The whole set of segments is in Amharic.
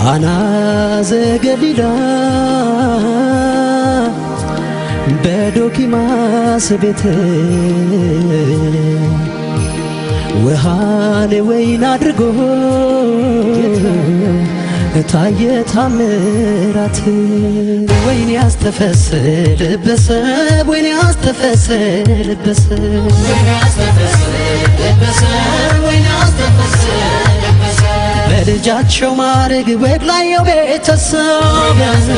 ቃና ዘገሊላ በዶኪማስ ቤት ውሃን ወይን አድርጎ ታየ ታምራት ወይን ያስተፈስ ልበሰብ ወይን ያስተፈስ ልበሰብ በልጃቸው ማድረግ ወግ ላየው ቤተሰብ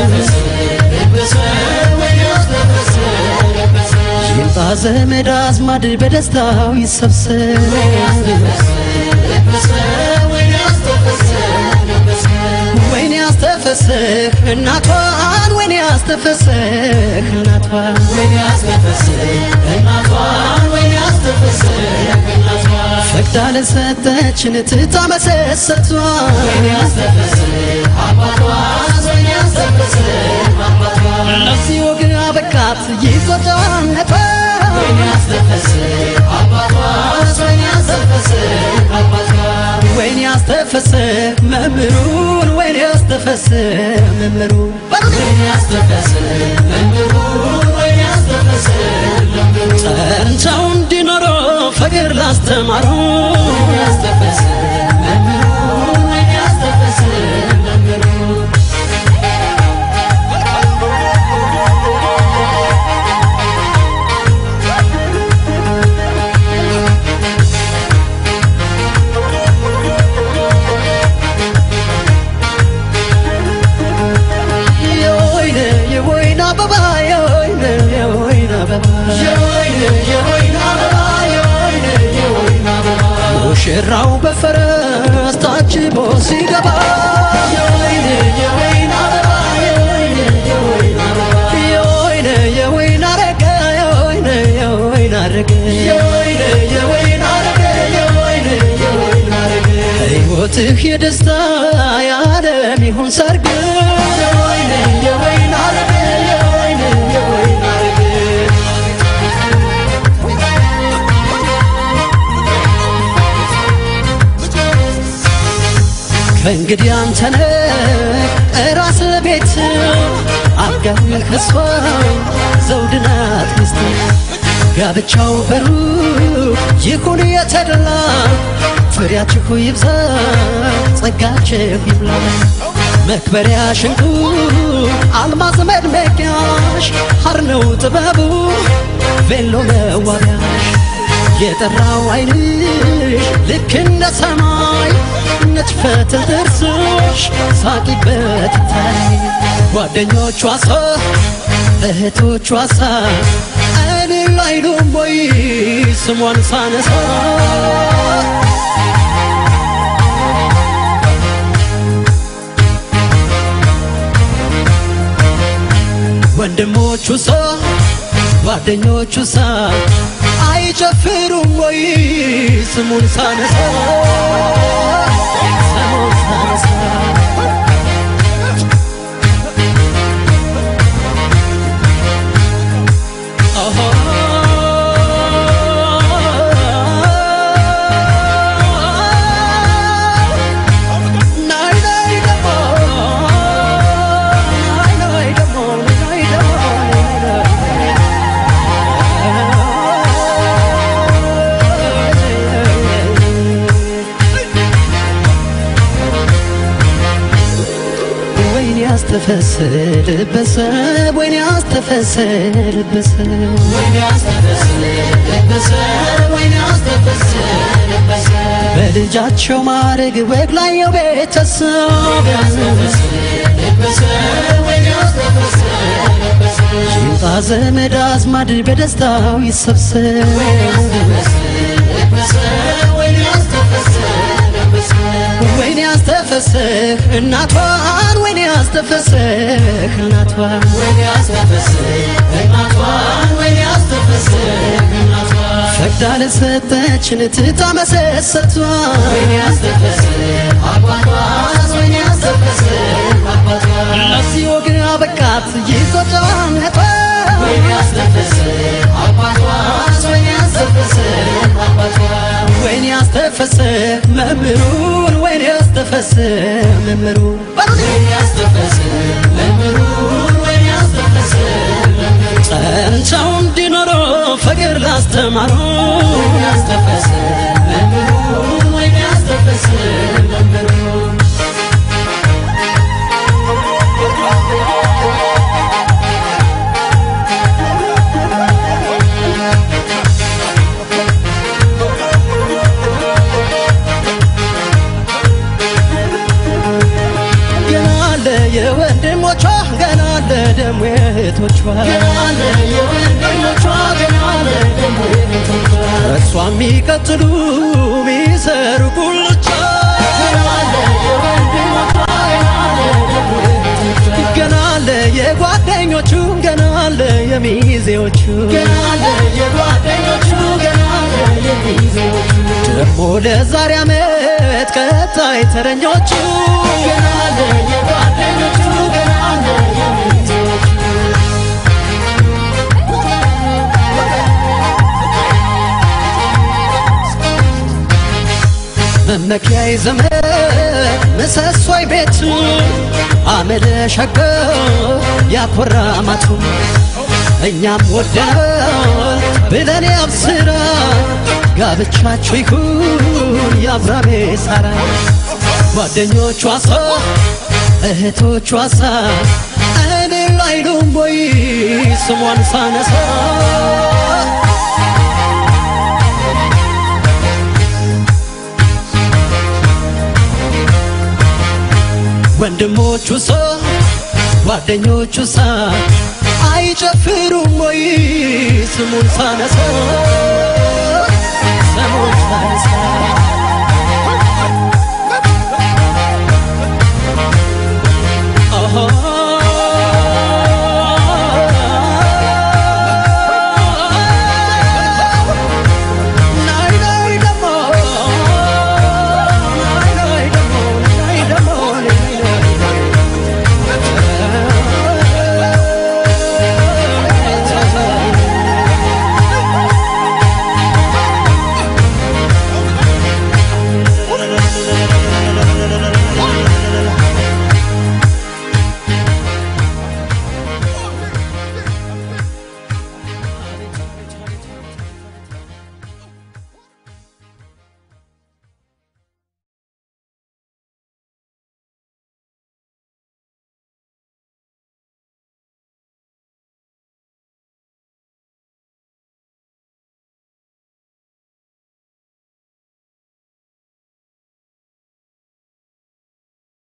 ይምጣ ዘመድ አዝማድ በደስታው ይሰብሰብ ወይኔ ያስተፈስህ እናቷን ወይኔ ያስተፈስህ እናቷን ፈቅዳ ለሰጠችን ትታ መሰሰቷን ለዚህ ወግ አበቃት ይቆጫነቷ ወይኔ ያስተፈስህ መምህሩን ወይኔ ያስተፈስህ መምህሩን ጸንተው እንዲኖሩ ፍቅር ላስተማሩ የወይነ የወይን አበባ የወይነ የወይን አበባ ሙሽራው በፈረስ ታጅቦ ሲገባ የወይነ የወይን አረገ የወይነ የወይን አረገ ሕይወትህ የደስታ የዓለም ይሁን ሰርግ ከእንግዲህ አንተነ ራስ ቤት አጋኝ ከሷ ዘውድናት ሚስት ጋብቻው በሩቅ ይሁን የተደላ ፍሬያችሁ ይብዛ ጸጋችሁ ይብላ መክበሪያ ሽንቁ አልማዝ መድመቂያሽ ሐር ነው ጥበቡ ቬሎ መዋቢያሽ የጠራው ዓይንሽ ልክ እንደ ሰማይ ነጭ ፈትል ጥርስሽ ሳቂበት ታይ ጓደኞቿ ሳ እህቶቿ ሳ እልል አይሉም ወይ ስሟን ሳነሳ ወንድሞቹ ሳ ጓደኞቹ ሳ አይጨፍሩም ወይ ስሙን ሳነሳ ስሙን ሳነሳ ኦሆ ናይ ናይ ደሞ ናይ ናይ ደሞ ናይ ደሞ ናይ ወይኔ ያስተፈስል በሰብ ወይኔ ያስተፈስል በሰብ በልጃቸው ማድረግ ወግ ላየው ቤተሰብ ይምጣ ዘመድ አዝማድ በደስታው ይሰብሰብ ወይኔ ያስተፈስህ እናቷን ወይኔ ያስተፈስህ እናቷን ፈቅዳ ለሰጠችን ትታ መሰሰቷን ለዚህ ወግ አበቃት ይቆጫነቷ ወይኔ ያስተፈስህ መምህሩን ወይኔ ያስተፈስህ ያስተፈስ መምህሩ ጸንተው እንዲኖሩ ፍቅር ላስተማሩ ገና አለ የወንድሞቿ ገና አለ ደሞ የእህቶቿ እሷ የሚቀጥሉ ሚሰሩ ጉልቻ ገና አለ የጓደኞቹ ገና አለ የሚዜዎቹ ደሞ ለዛሬ ዓመት ቀጣይ ተረኞቹ መመኪያይ ዘመን ምሰሶይ ቤቱ አመለ ሸገ ያኮራ ማቱ እኛም ወደናል ብለን ያብስራ ጋብቻችሁ ይሁን የአብራሜ ሳራ ጓደኞቿ ሳ እህቶቿ ሳ እኔ ላይሉም ወይ ስሟን ሳነሳ ወንድሞቹ ሳ ጓደኞቹ ሳ አይጨፍሩም ወይ ስሙን ሳነሳ ስሙን ሳነሳ